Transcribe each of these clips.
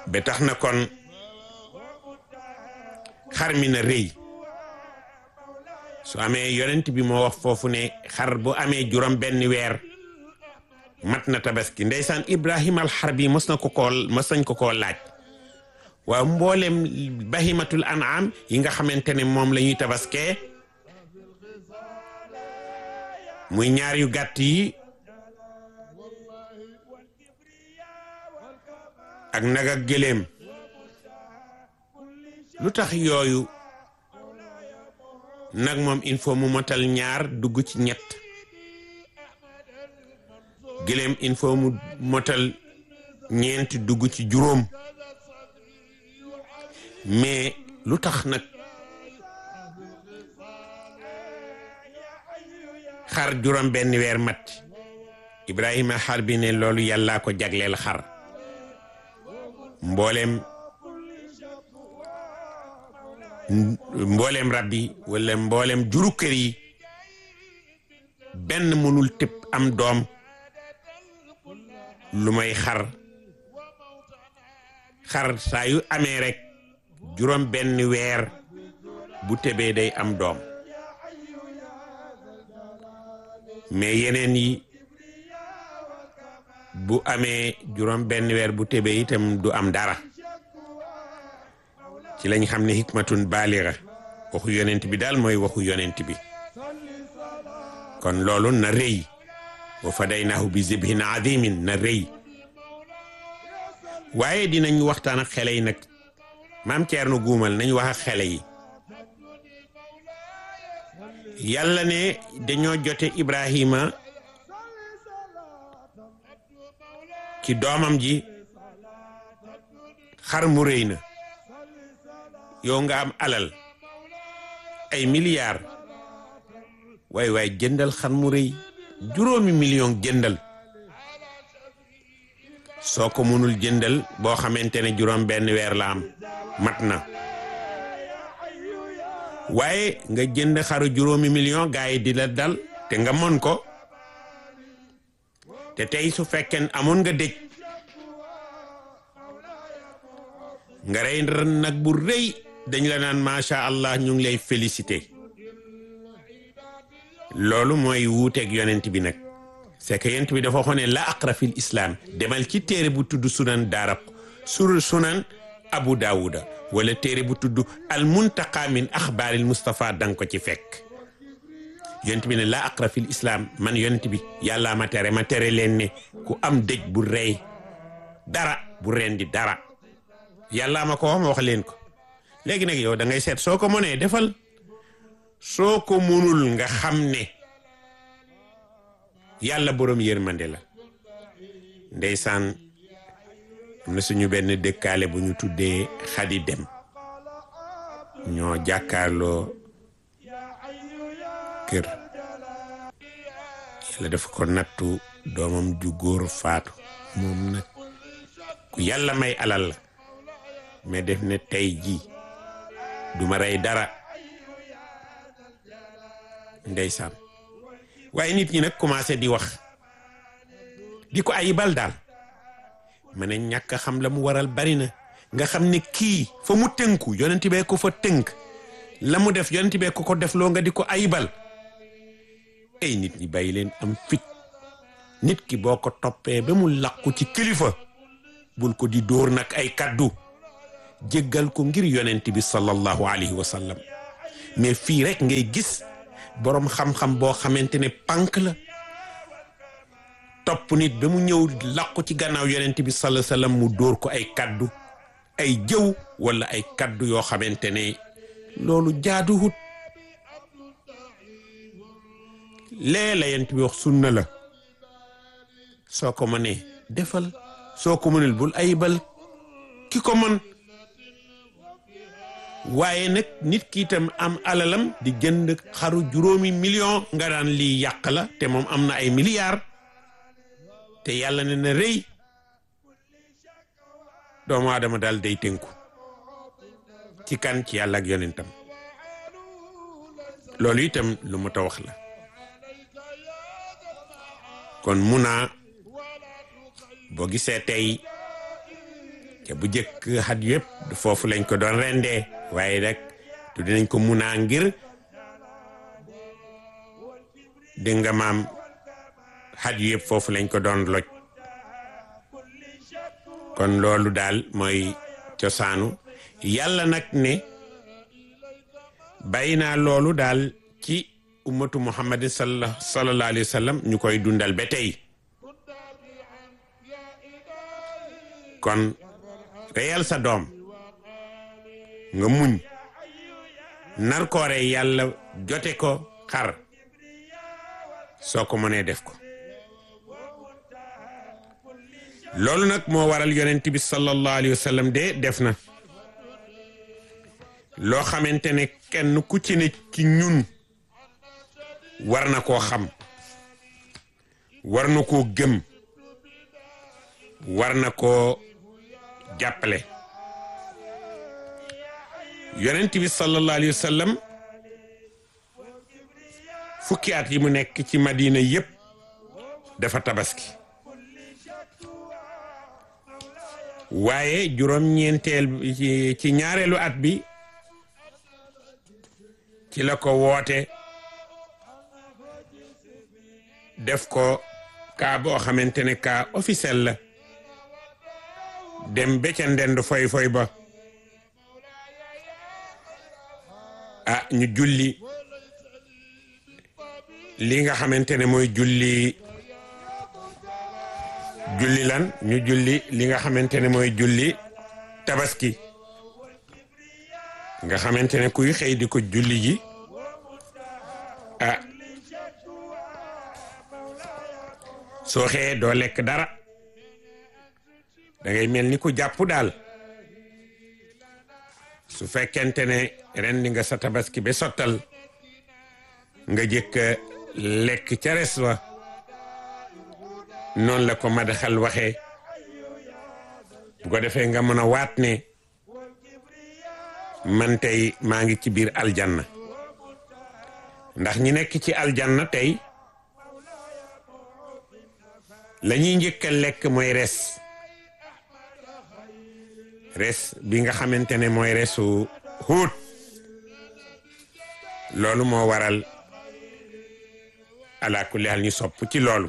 ba tax na kon xar mi na rëy su amee yonent bi moo wax foofu ne xar bu amee juróom benn weer mat na tabaski ndeysaan Ibrahima alxarbi mos na ko koo mos nañ ko koo laaj waaw mboolem bahimatul an'am yi nga xamante ne moom la ñuy tabaskee muy ñaar yu gàtt yi ak nag ak gëléem lu tax yooyu nag moom il faut mu motal ñaar dugg ci ñett gëléem il faut mu motal ñeenti dugg ci juróom mais lu tax nag xar juróom benn weer mat Ibrahima xar bi ne loolu yàllaa ko jagleel xar mboolem mboolem rab yi wala mboolem juru kër yi benn mënul tëb am doom lu may xar xar saa yu amee rek juróom benn weer bu tebee day am doom mais yeneen yi bu amee juróom benn weer bu tebee itam du am dara ci lañ xam ne hikmatun baaliga waxu yonent bi daal mooy waxu yonent bi kon loolu na rëy wa fadaynaahu bi zibhin azimin na rëy waaye dinañ waxtaan ak xele yi nag maam Ceerno guumal nañ wax ak xele yi yàlla ne dañoo jote Ibrahima ci doomam ji xar mu rëy na yow nga am alal ay milliards waay waay jëndal xar mu rëy juróomi million jëndal soo ko mënul jëndal boo xamante ne juróom benn weer la am mat na waaye nga jënd xaru juróomi million gaa yi di la dal te nga mën ko te tey su fekkee amoon nga dëj nga rey nag bu rëy dañ la naan macha allah ñu ngi lay félicité loolu mooy wuuteeg yonent bi nag c'est que yonent bi dafa waxoon ne la aqra fil islam demal ci téere bu tudd sunan daaraq sur sunan abu daawuda wala téere bu tudd al muntaqa min axbaaril Mustafa danga ko ci fekk yonent bi ne la aqra fil islam man yonent bi yàllaa ma tere ma tere leen ne ku am dëj bu rey dara bu rendi dara yàllaa ma ko wax ma wax leen ko léegi nag yow da ngay seet soo ko mënee defal soo ko mënul nga xam ne yàlla boroom yërmande la ndeysaan am na suñu benn dëkkaale bu ñu tuddee xadi dem ñoo jàkkaarloo kër yàlla dafa ko nattu doomam ju góor faatu moom nag ku yàlla may alal la mais def ne tey ji duma rey dara ndeysaan waaye nit ñi nag commencé di wax di ko ayibal daal ma ne ñàkk a xam la mu waral bari na nga xam ne kii fa mu tënku yonent bee ko fa tënk la mu def yonent bee ko ko def loo nga di ko ayibal ay nit ñi bàyyi leen am fit nit ki boo ko toppee ba mu làqu ci kilifa bul ko di dóor nag ay kaddu jéggal ko ngir yonent bi sallallahu alayhi wa sallam mais fii rek ngay gis boroom xam-xam boo xamante ne pànk la topp nit ba mu ñëw làqu ci gannaaw yonent bi sallallahu alayhi wa sallam mu dóor ko ay kaddu ay jëw wala ay kaddu yoo xamante ne loolu jaaduwut lee la yonent bi wax sunna la soo ko mënee defal soo ko mënul bul ayibal ki ko mën waaye nag nit ki itam am alalam di jënd xaru juróomi million nga daan lii yàq la te moom am na ay milliards te yàlla ne na rëy doomu aadama daal day tënku ci kan ci yàlla ak yonentam loolu itam lu mu ta wax la kon mun naa boo gisee tey te bu jëkk xat yëpp foofu lañ ko doon rendee waaye rek tu dinañ ko munaa ngir dégg nga maam xat yëpp foofu lañ ko doon loj kon loolu daal mooy cosaanu yàlla nag ne bàyyi naa loolu daal ci ummatu muhammadin sallallahu alayhi wa sallam ñu koy dundal ba tey kon reyal sa doom nga muñ nar koo rey yàlla jote ko xar soo ko mënee def ko loolu nag moo waral yonent bi sallallahu alayhi wa sallam de def na loo xamante ne kenn ku ci ne ci ñun war na koo xam war na koo gëm war na koo jàppale yonent bi sallallahu alayhi wa sallam fukki at yi mu nekk ci madina yépp dafa tabaski waaye juróom-ñeenteel ci ñaareelu at bi ci la ko woote def ko kaa boo xamante ne kaa officiel la dem ba ca ndend foy foy ba ah ñu julli li nga xamante ne mooy julli julli lan ñu julli li nga xamante ne mooy julli tabaski nga xamante ne kuy xëy di ko julli ji ah soo xëyee doo lekk dara da ngay mel ni ku jàpp daal su fekkente ne rendi nga sa tabaski ba sottal nga jëkk lekk ca res wa noonu la ko madaxal waxee bu ko defee nga mën a waat ne man tey maa ngi ci biir aljanna ndax ñi nekk ci aljanna tey la ñuy njëkk a lekk mooy res res bi nga xamante ne mooy resu xuut loolu moo waral ala kulli hal ñu sopp ci loolu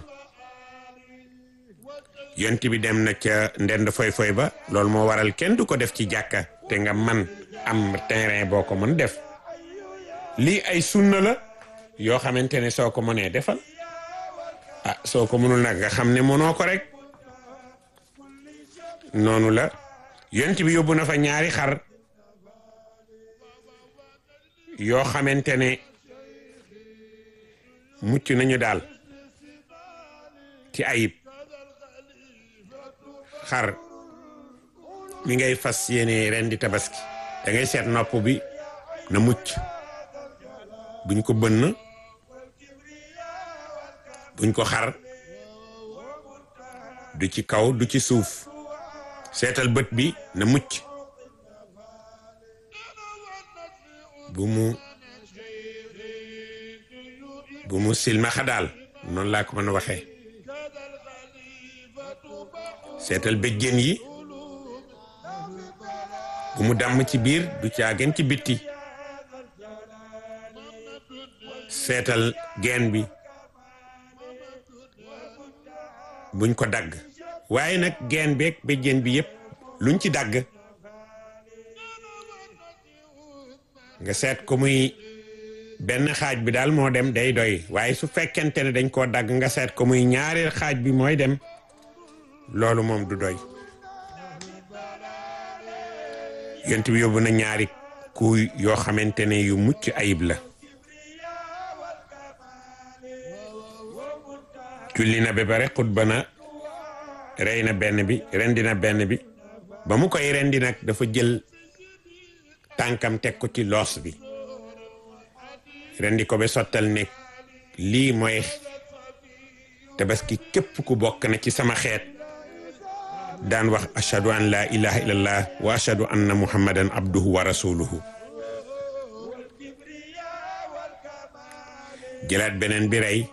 yont bi dem na ca ndend foy foy ba loolu moo waral kenn du ko def ci jàkka te nga man am terrain boo ko mën def lii ay sunna la yoo xamante ne soo ko mënee defal ah soo ko mënul nag nga xam ne mënoo ko rek noonu la yont bi yóbbu na fa ñaari xar yoo xamante ne mucc nañu daal ci ayib xar mi ngay fas yéene ren di tabaski da ngay seet nopp bi na mucc buñ ko bënn buñ ko xar du ci kaw du ci suuf seetal bët bi na mucc bu mu bu mu silmaxa daal noonu laa ko mën a waxee seetal béjjén yi bu mu dàmm ci biir du caagen ci bitti seetal geen bi buñ ko dagg waaye nag geen beeg béjjén bi yépp luñ ci dagg nga seet ko muy benn xaaj bi daal moo dem day doy waaye su fekkente ne dañ koo dagg nga seet ko muy ñaareel xaaj bi mooy dem loolu moom du doy yont bi yóbbu na ñaari kuy yoo xamante ne yu mucc ayib la julli na ba pare xutba na rey na benn bi rendi na benn bi ba mu koy rendi nag dafa jël tànkam teg ko ci loos bi rendi ko ba sottal ne lii mooy tabaski képp ku bokk na ci sama xeet daan wax ashhadu an la ilaha illallah wa ashhadu anna muhammadan abduhu wa rasuluhu jëlaat beneen bi rey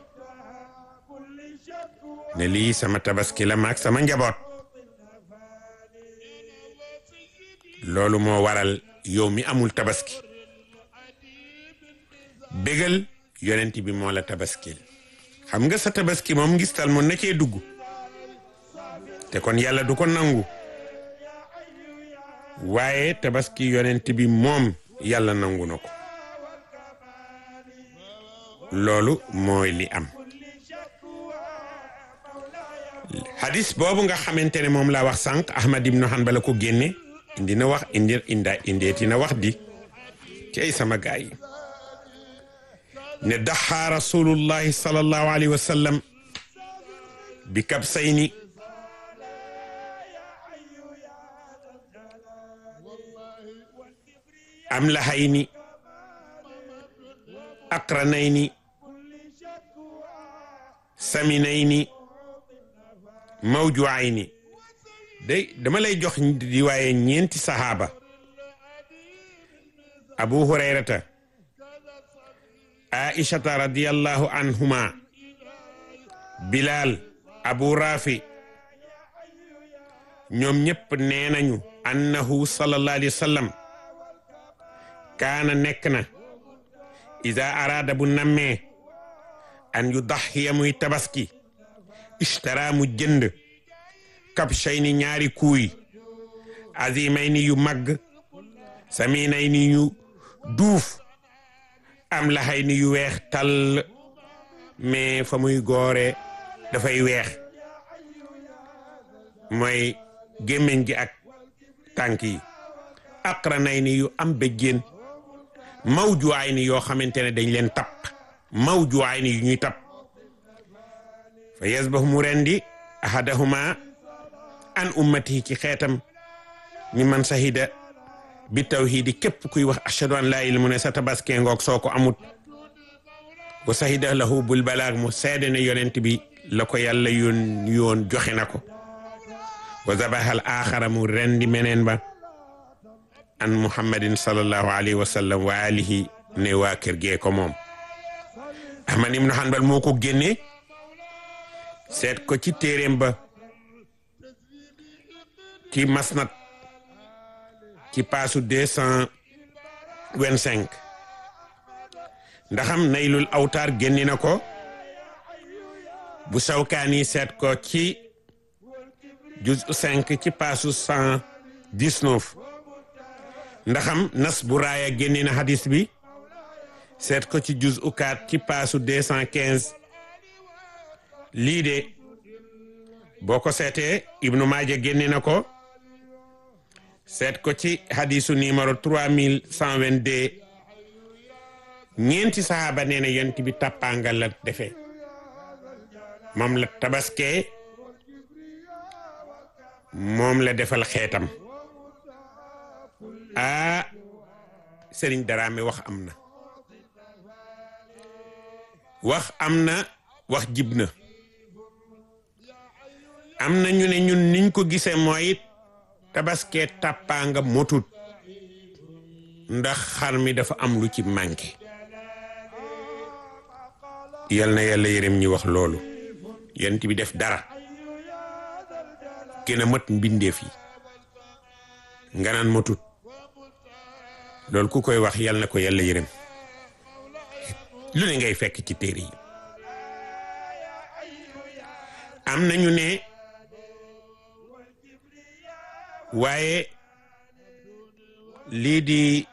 ne lii sama tabaski la maag sama njaboot loolu moo waral yow mi amul tabaski bégal yonent bi moo la tabaskil xam nga sa tabaski moom ngistal moom na cee dugg te kon yàlla du ko nangu waaye tabaski yonent bi moom yàlla nangu na ko loolu mooy li am hadis boobu nga xamante ne moom laa wax sànq Ahmad ibnu Hanbal ko génne indi na wax indi inda indeeti na wax di ci ay sama gaay yi ne daxaa rasulullahi sallallahu alayhi wa sallam bi kabsayni am lahayni aqranayni saminayni mawjuayni day dama lay jox di waaye ñeenti sahaaba abu hurayrata aishata radiyallahu anhuma bilal abu rafi ñoom ñëpp nee nañu annahu sallallahu alayhi wa sallam kaana nekk na ida araada bu nammee an yu daxiya muy tabaski ishtara mu jënd kabshayni ñaari kuuy azimayni yu magg saminayni yu duuf am laxayni yu weex tall mais fa muy goore dafay weex mooy gémmiñ gi ak tànk yi aqranayni yu am béjjéen mawjuwaay ni yoo xamante ne dañ leen tapp mawjuwaay ni yu ñuy tapp fa yasbahu mu rendi ahadahuma an ummatihi ci xeetam ñi man sahida bi tawhidi képp kuy wax ashhadu an laa ilaaha mu ne sa tabaske ngoog soo ko amut wa sahida lahu bul balaag mu seede ne yonent bi la ko yàlla yoon yoon joxe na ko wa zabahal axara mu rendi meneen ba an muhammadin sallallahu alayhi wa sallam wa alihi ne waa kër gee ko moom ahmad ibnu hanbal moo ko génne seet ko ci téeréem ba ci masnad ci paasu deux cent vingt cinq ndaxam naylul awtaar génni na ko bu sawkaani seet ko ci juz cinq ci paasu cent dix-neuf ndaxam nas bu raaya génni na hadis bi seet ko ci juz ukaat ci paasu deux cent quinze lii de boo ko seetee ibnu maaja génni na ko seet ko ci hadisu numéro trois mille cent vingt-deux ñeenti sahaaba nee na yonent bi tàppaangal la defee moom la tabaskee moom la defal xeetam aa sëriñ Daraame wax am na wax am na wax jib na am na ñu ne ñun niñ ko gisee mooy tabaskee tàppaanga motut ndax xar mi dafa am lu ci manqué yal na yàlla yërëm ñi wax loolu yonent bi def dara gën a mat mbindeef yi nga naan motut loolu ku koy wax yal na ko yàlla yërëm lu ne ngay fekk ci téere yi am nañu ne waaye lii di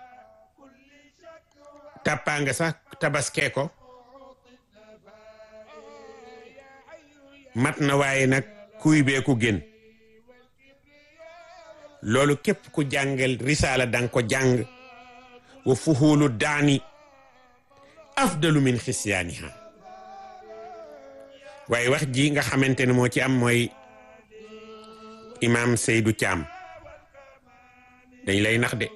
tàppaanga sax tabaskee ko mat na waaye nag kuy bee ku gën loolu képp ku jàngal risaala danga ko jàng wa fuhulu daani afdalu min xisyaaniha waaye wax ji nga xamante ne moo ci am mooy imaam Seydou Thiam dañ lay nax de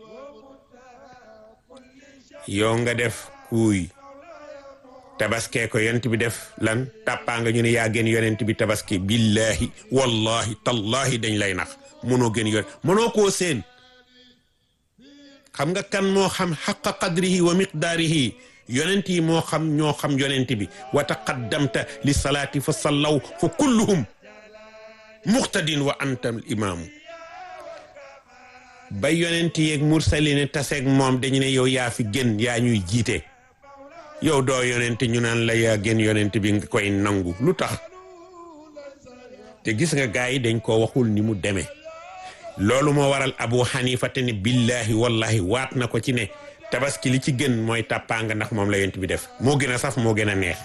yow nga def kuuy tabaskee ko yonent bi def lan tàppaa nga ñu ne yaa gën yonent bi tabaski billahi wallahi tallahi dañ lay nax mënoo gën yon mënoo koo seen xam nga kan moo xam xaqa qadrihi wa miqdaarihi yonent yi moo xam ñoo xam yonent bi wa taqaddamta li salaati fa sallaw fa kulluhum muqtadin wa anta al imaamu ba yonent yeeg mursaline taseeg moom dañu ne yow yaa fi gën yaa ñuy jiite yow doo yonent ñu naan la yaa gën yonent bi nga koy nangu lu tax te gis nga gaa yi dañ ko waxul ni mu demee loolu moo waral abu xanifa te ne billahi wallahi waat na ko ci ne tabaski li ci gën mooy tàppaanga ndax moom la yonent bi def moo gën a saf moo gën a neex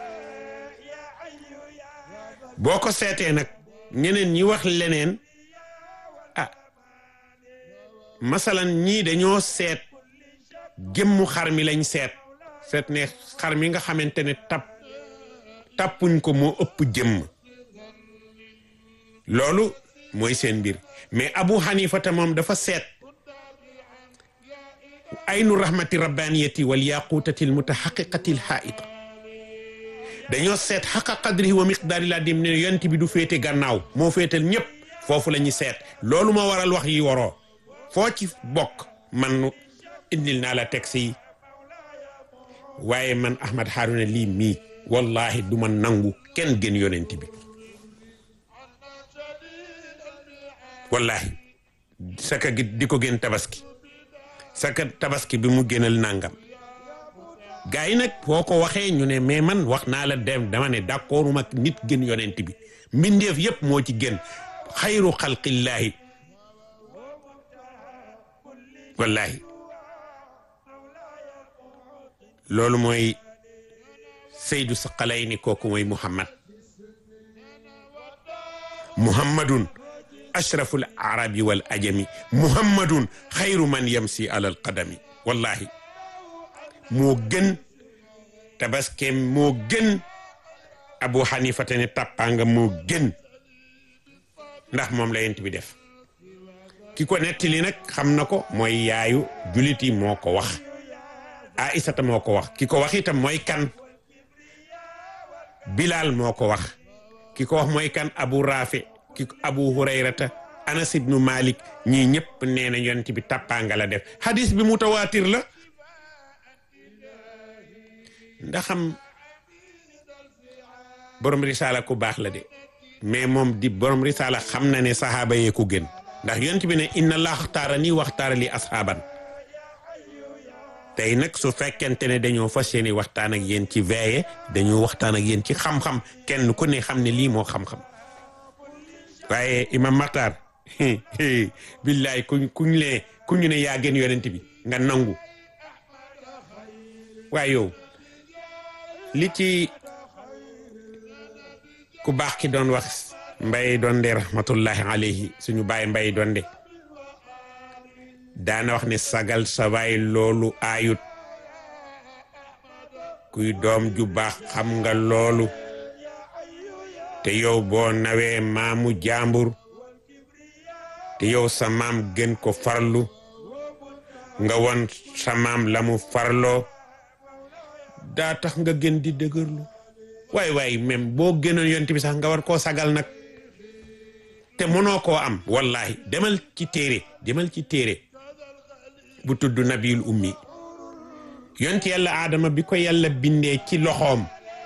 boo ko seetee nag ñeneen ñi wax leneen ah masalan ñii dañoo seet gémmu xar mi lañ seet seet ne xar mi nga xamante ne tap tappuñ ko moo ëpp jëmm loolu mooy seen mbir mais abu xanifata moom dafa seet aynu rahmati rabbaniyati wal yaqutati al mutahaqiqati al haita dañoo seet xaqa qadrihi wa miqdaari laa dim ne yonent bi du féete gannaaw moo féetal ñëpp foofu la ñuy seet loolu moo waral wax yi waroo foo ci bokk man indil naa la texte yi waaye man Ahmad Harouna lii mii wallahi du ma nangu kenn gën yonent bi wallahi saka gi di ko gën tabaski saka tabaski bi mu gënal nangam gaa yi nag boo ko waxee ñu ne mais man wax naa la dem dama ne d'accord mag nit gën yonent bi mbindeef yépp moo ci gën xayru xalqillaahi wallahi loolu mooy Seydou Saqalayni kooku mooy Muhammad Muhammadun ashraful arabi wal ajami Muhammadun xayru man yamsi alal qadami wallahi moo gën tabaskeem moo gën Abu Hanifa te ne tàppaanga moo gën ndax moom la yent bi def ki ko nettali nag xam na ko mooy yaayu julit yi moo ko wax Aïsata moo ko wax ki ko wax itam mooy kan Bilal moo ko wax ki ko wax mooy kan Abu Rafi ki Abu Hurayrata Anas ibnu Malik ñii ñëpp nee na yonent bi tàppaanga la def hadis bi mutawaatir la ndaxam borom risaala ku baax la de mais moom di borom risaala xam na ne saxaaba yee ku gën ndax yonent bi ne inna allah xtaara nii waxtaara li asxaaban tey nag su fekkente ne dañoo fas yéene waxtaan ak yéen ci veille dañoo waxtaan ak yéen ci xam-xam kenn ku ne xam ne lii moo xam-xam waaye imam Maxtaar billaay kuñ kuñ lee ku ñu ne yaa gën yonent bi nga nangu waaye yow li ci ku baax ki doon wax mbay donde rahmatullahi alayhi suñu baay mbay donde daana wax ne sagal sa baay loolu aayut kuy doom ju baax xam nga loolu te yow boo nawee maamu jàmbur te yow sa maam gën ko farlu nga won sa maam la mu farloo daa tax nga gën di dëgërlu waay waay même boo gënoon yonent bi sax nga war koo sagal nag te mënoo koo am wallahi demal ci téere demal ci téere bu tudd nabiul ummi yonent yàlla aadama bi ko yàlla bindee ci loxoom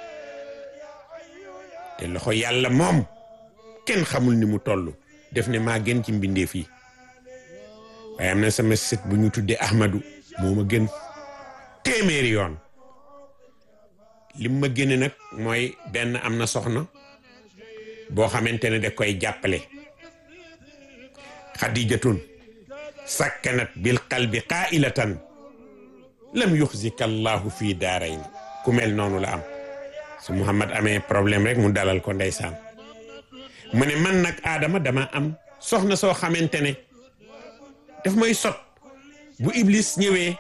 te loxo yàlla moom kenn xamul ni mu toll def ne maa gën ci mbindee fii waaye am na sama sët bu ñu tuddee ahmadu moo ma gën téeméeri yoon lim ma génne nag mooy benn am na soxna boo xamante ne da koy jàppale xadijatun sakkanat bil qalbi qailatan lam yuxzika allahu fii daarayni ku mel noonu la am su Muhammad amee problème rek mu dalal ko ndeysaan mu ne man nag Adama dama am soxna soo xamante ne daf may sot bu Iblis ñëwee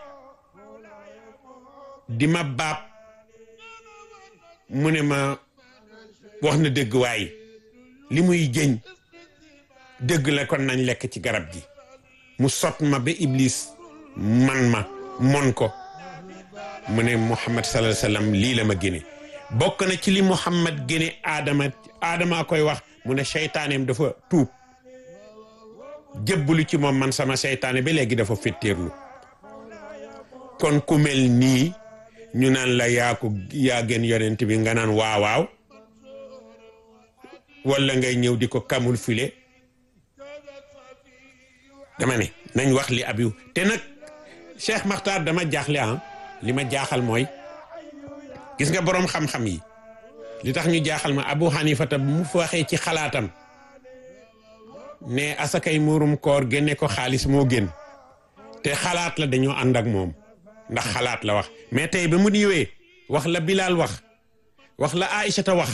di ma baab mu ne ma wax na dëgg waaye li muy jëñ dëgg la kon nañ lekk ci garab gi mu sot ma ba Iblis man ma mon ko mu ne Muhammad sallallahu alayhi wasallam lii la ma génne bokk na ci li Muhammad génne Adama Adama koy wax mu ne seytaaneem dafa tuub jëbbulu ci moom man sama seytaane ba léegi dafa fetteerlu kon ku mel nii ñu naan la yaa ko yaa gën yonent bi nga naan waaw waaw wala ngay ñëw di ko kamul file dama ne nañ wax li abiw te nag Cheikh Makhtar dama jaaxle ah li ma jaaxal mooy gis nga boroom xam-xam yi li tax ñu jaaxal ma Abu Hanifata bu mu waxee ci xalaatam ne asakay muurum koor génne ko xaalis moo gën te xalaat la dañoo ànd ak moom ndax xalaat la wax mais tey ba mu ñëwee wax la Bilal wax wax la Aïchata wax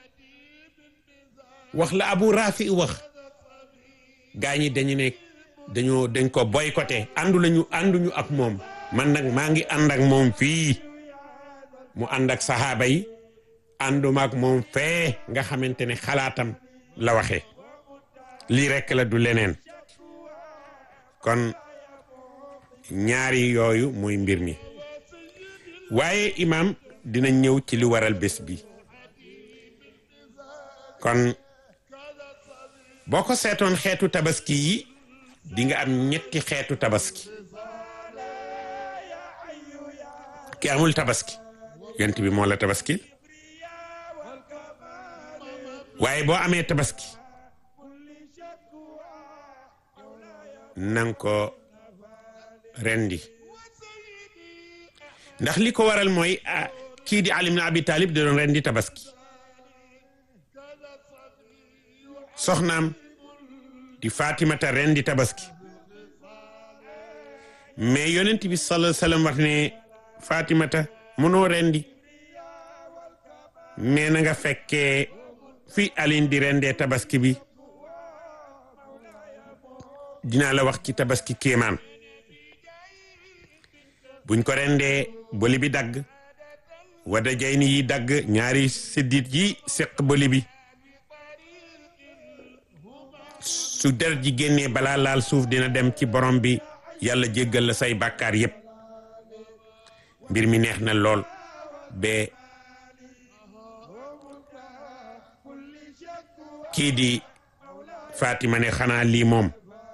wax la Abu Rafi wax gaa ñi dañu ne dañoo dañ ko boycotté àndu lañu ànduñu ak moom man nag maa ngi ànd ak moom fii mu ànd ak saxaaba yi ànduma ak moom fee nga xamante ne xalaatam la waxee lii rekk la du leneen kon ñaari yooyu muy mbir mi waaye imaam dina ñëw ci li waral bés bi kon boo ko seetoon xeetu tabaski yi di nga am ñetti xeetu tabaski ki amul tabaski yont bi moo la tabaski waaye boo amee tabaski nang ko rendi ndax li ko waral mooy kii di Ali ibn Abi Talib da doon rendi tabaski soxnaam di Fatimata rendi tabaski mais yonent bi sallallahu alayhi wasallam wax ne Fatimata mënoo rendi mais na nga fekkee fi Alin di rendee tabaski bi dinaa la wax ci tabaski kéemaan buñ ko rendee boli bi dagg wada jayni yi dagg ñaari séddit yi séq boli bi su deret ji génnee balaa laal suuf dina dem ci borom bi yàlla jéggal la say bàkkaar yépp mbir mi neex na lool ba kii di Fatima ne xanaa lii moom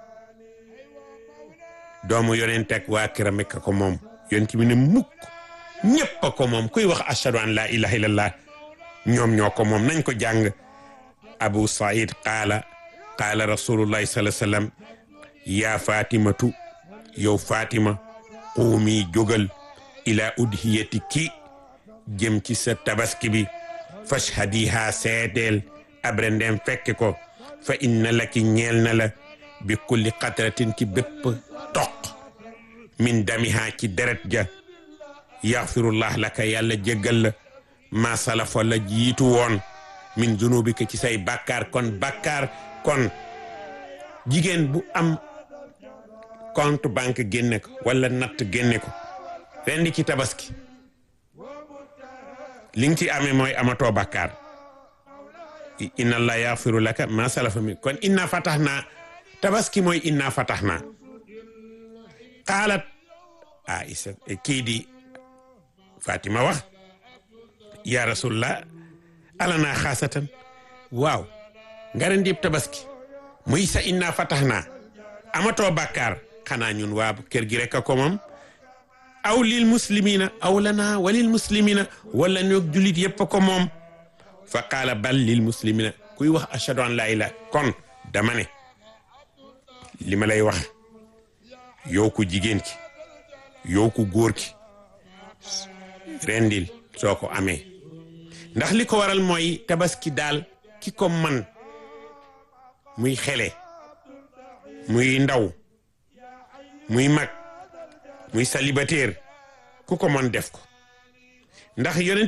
doomu yonent ak waa këram rekk ko moom yonent bi ne mukk ñépp a ko moom kuy wax ashhadu an laa ilaha illallah ñoom ñoo ko moom nañ ko jàng abu said qaala qaala rasulullahi sallallahu alayhi wasallam yaa fatimatu yow fatima quumi jógal ila udhiyati ki jëm ci sa tabaski bi fashhadiha seedeel abre ndem fekke ko fa inna laki ñeel na la bi kulli qatratin ci bépp toq min damiha ci deret ja yaxfirullah laka yàlla jéggal la ma salafa la jiitu woon min zunubika ci say bàkkaar kon bàkkaar kon jigéen bu am compte banque génne ko wala natt génne ko rendi ci tabaski li nga ci amee mooy amatoo bàkkaar inna allah yaxfiru laka ma salafa min kon inna fataxna tabaski mooy inna fataxna qaalat aïsa kii di fatima wax ya rasulullah alana xaasatan waaw nga rendi tabaski muy sa inna fataxna amatoo bàkkaar xanaa ñun waa kër gi rek a ko moom aw lil muslimina aw lana wa lil muslimina wala ñoog julit yépp ko moom fa qaala bal lil muslimina kuy wax ashhadu an la ilaha kon dama ne li ma lay wax yow ku jigéen ki yow ku góor ki rendil soo ko amee ndax li ko waral mooy tabaski daal ki ko man muy xele muy ndaw muy mag muy célibataire ku ko mën def ko ndax yonent